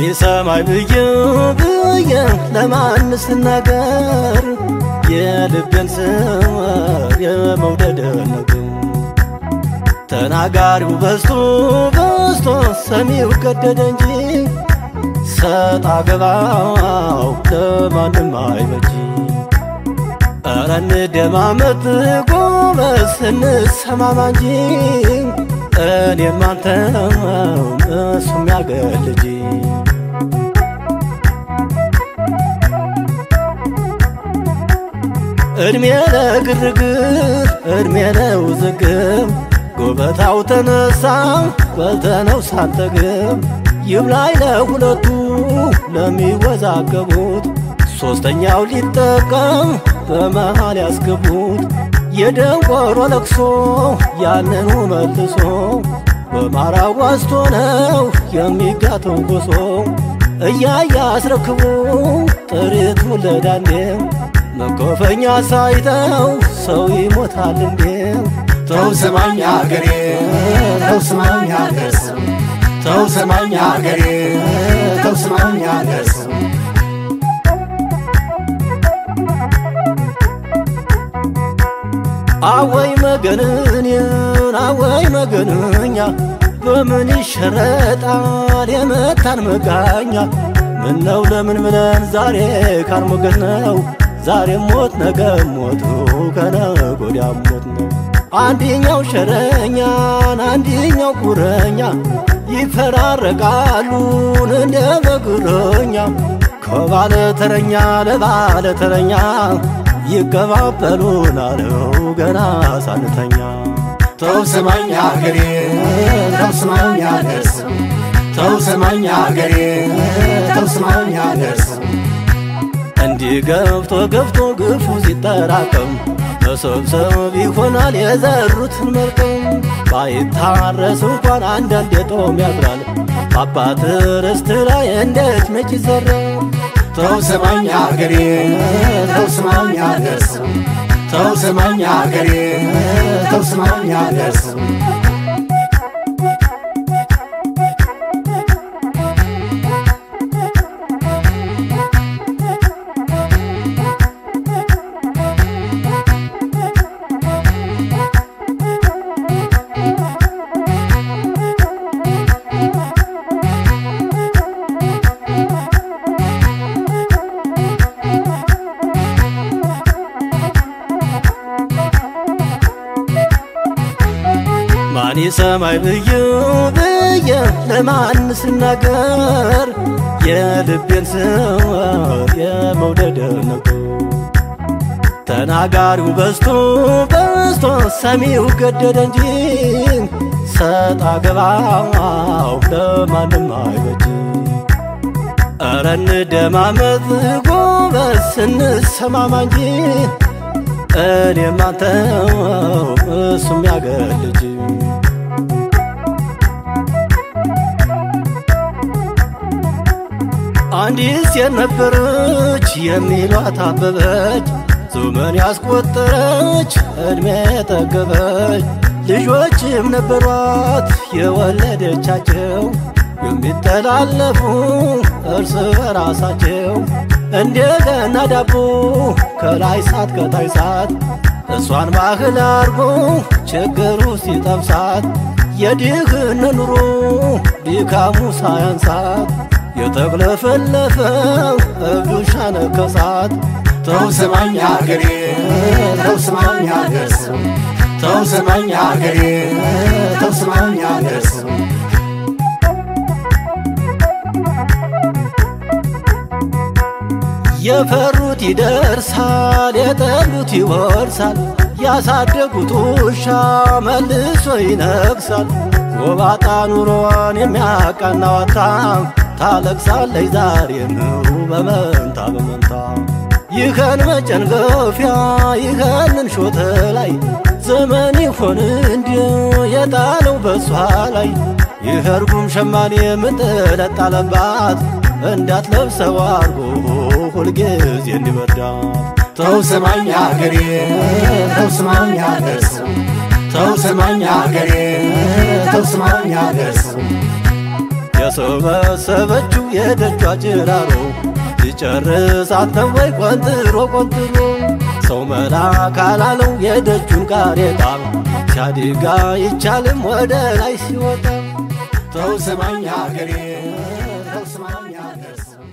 ማን ሰማይ ብዬ ብዬ ለማን ስናገር የልቤን ስወር የመውደድ ነገር ተናጋሪው በዝቶ በዝቶ ሰሚው ገደደ እንጂ ሰጣ ገባው ለማንም አይበጂ ኧረ እንደማመጥ ጎበዝ እንሰማማ እንጂ እኔም አንተም እሱም ያገር ልጅ እድሜ ለግርግር እድሜ ለውዝግብ ጉበታው ተነሳ በልተነው ሳንጠግብ ይብላኝ ለሁለቱ ለሚወዛገቡት ሶስተኛው ሊጠቀም በመሃል ያስገቡት የደንቆሮ ለቅሶ ያንኑ መልሶ በማራው ዋስቶ ነው የሚጋተው ጎሶ እያየ አስረክቡ ጥሪቱ ለዳንዴው መኮፈኛ ሳይተው ሰው ይሞታል እንዴ ተው ስማኝ አገሬ ተው ስማኝ አገር ሰው ተው ስማኝ አገሬ ተው ስማኝ አገር ሰው አወይ መገንንን አወይ መገንኛ በምን ይሸረጣል የመታን መጋኛ ምነው ለምን ብለን ዛሬ ካልሞገት ነው ዛሬ ሞት ነገ ሞቱ ከነገ ወዲያ ሞት ነው አንድኛው ሸረኛን አንድኛው ቁረኛ ይፈራረቃሉን እንደ በግረኛ ከባለ ተረኛ ለባለ ተረኛ ይቀባበሉን አለው ገና ሳንተኛ ተው ስማኝ አገሬ ተው ስማኝ አገር ሰው ተው ስማኝ አገሬ ተው ስማኝ አገር ሰው እንዲህ ገብቶ ገብቶ ግፉ ሲጠራቀም መሰብሰብ ይሆናል የዘሩትን መልቀም ባይታረስ እንኳን አንዳንድ የጦም ያድራል አባት ርስት ላይ እንዴት መች ይዘራል ተው ስማኝ አገሬ ተው ስማኝ አገር ሰው ተው ስማኝ አገሬ ተው ስማኝ አገር ሰው ማን ሰማይ ብዬ ብዬ ለማን ስናገር የልቤን ስወር የመውደድ ነገር ተናጋሪው በዝቶ በዝቶ ሰሚው ገደደ እንጂ ሰጣ ገባው ለማንም አይበጅ ኧረ እንደማመጥ ጎበዝ ስንሰማማ እንጂ እኔም አንተው እሱም ያገር ልጅ አንዲት ሴት ነበረች የሚሏት አበበች ዘመን ያስቆጠረች ዕድሜ ጠገበች ልጆችም ነበሯት የወለደቻቸው የሚተላለፉ እርስ በራሳቸው እንደገና ዳቦ ከላይ ሳት ከታይ ሳት እሷን ባህል አርጎ ችግሩ ሲጠብሳት የድህን ኑሮ ድካሙ ሳያንሳት የተቅለፈለፈው እብዱሻ ነከሳት ተው ስማኝ አገሬ ተው ስማኝ አገር ሰው ተው ስማኝ አገሬ ተው ስማኝ አገር ሰው የፈሩት ይደርሳል የጠሉት ይወርሳል ያሳደጉት ውሻ መልሶ ይነግሳል ጎባጣ ኑሮን የሚያቃናዋታ ታለቅሳለች ዛሬ ነው በመንታ በመንታ ይኸን መጨንገፊያ ይኸንን ሾተ ላይ ዘመን ይሆን እንዲሁ የጣለው በሷ ላይ ይህ እርጉም ሸማኔ ምንጥለጣለባት እንዳትለብሰው አርጎ ሁልጊዜ እንዲበርዳት ተው ስማኝ አገሬ ተው ስማኝ አገር ሰው ተው ስማኝ አገሬ ተው ስማኝ አገር ሰው የሰበሰበችው የደጇ ጭራሮ ይጨርሳት ነው ወይ ቆንጥሮ ቆንጥሮ ሰው መላ ካላለው የደጁን ጋሬጣ ሲያድጋ ይቻልም ወደ ላይ ሲወጣ ተው ስማኝ አገሬ ተው ስማኝ አገር ሰው